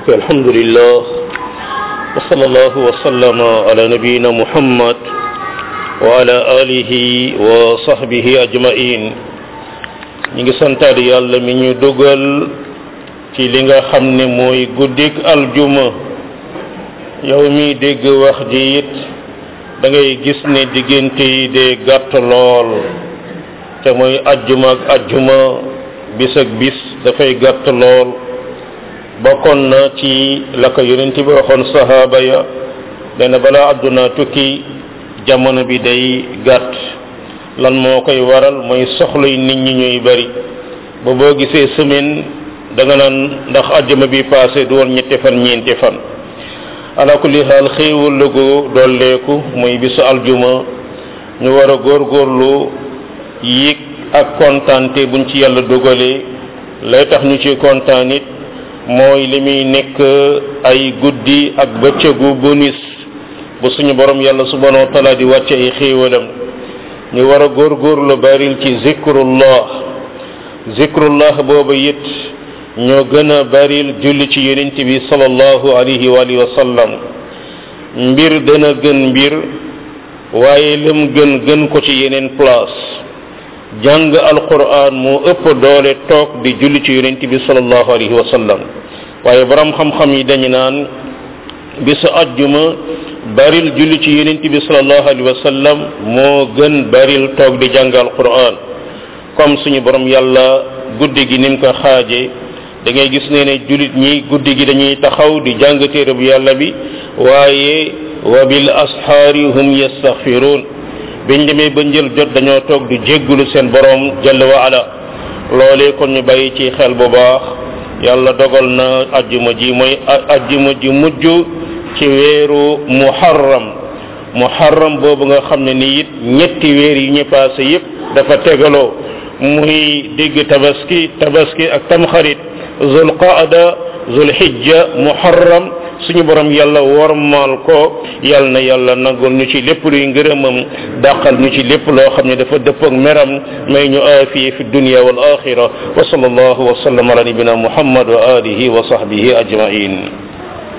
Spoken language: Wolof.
الحمد لله وصلى الله وسلم على نبينا محمد وعلى آله وصحبه أجمعين ñi ngi santaat yàlla mi ñu dugal ci li nga xam ne mooy guddik aljuma yow mi dégg wax ji it da ngay gis ne diggante yi dee gàtt lool te mooy ajjuma ak ajjuma bis ak bis dafay gàtt lool bokkoon na ci la ko yonent bi waxoon sahaaba ya nee na balaa àdduna tukki jamono bi day gàtt lan moo koy waral mooy soxlay nit ñi ñuy bari ba boo gisee semaine da nga naan ndax àjjuma bi passé du woon ñetti fan ñeenti fan ala kulli xaal xéewal la gu dolleeku muy bisu aljuma ñu war a góorgóorlu yéeg ak kontaante buñ ci yàlla dogalee lay tax ñu ci kontaan it mooy li muy nekk ay guddi ak bëccëgu bonus bu suñu borom yàlla subhanahu wa taala di wàcce ay xéewalam ñu war a góorgóorlu baril ci zikrullah zikrullah booba it ñoo gën a baril julli ci yonent bi sallallahu alayhi wa alihi wa sallam mbir dana gën mbir waaye lam gën gën ko ci yeneen place jàng alquran moo ëpp doole toog di julli ci yonent bi sallallahu alayhi wa sallam waaye borom xam-xam yi dañu naan bisu ajjuma baril julli ci yonent bi sallallahu alayhi wa sallam moo gën baril toog di jàng alquran comme suñu borom yàlla guddi gi ni mu ko xaaje da ngay gis ne ne jullit ñi guddi gi dañuy taxaw di jàng téere bu yàlla bi waaye wa bil asxaari hum yastaxfiruun biñ demee ba njël jot dañoo toog di jéggulu seen borom jalla wa ala loolee kon ñu bàyyi ci xel bu baax yàlla dogal na ajjuma ji mooy ajjuma ji mujj ci weeru muharram muharram boobu nga xam ne ni it ñetti weer yi ñu passé yépp dafa tegaloo muy digg tabaski tabaski ak tamxarit zul qaada zul hijja muharram suñu borom yàlla wormaal ko yal na yàlla nangul ñu ci lépp luy ngërëmam dàqal ñu ci lépp loo xam ne dafa dëpp ak meram may ñu aafiye fi dunya wal axira wa sallallahu wa sallam ala nabina muhammad wa alihi wa sahbihi ajmain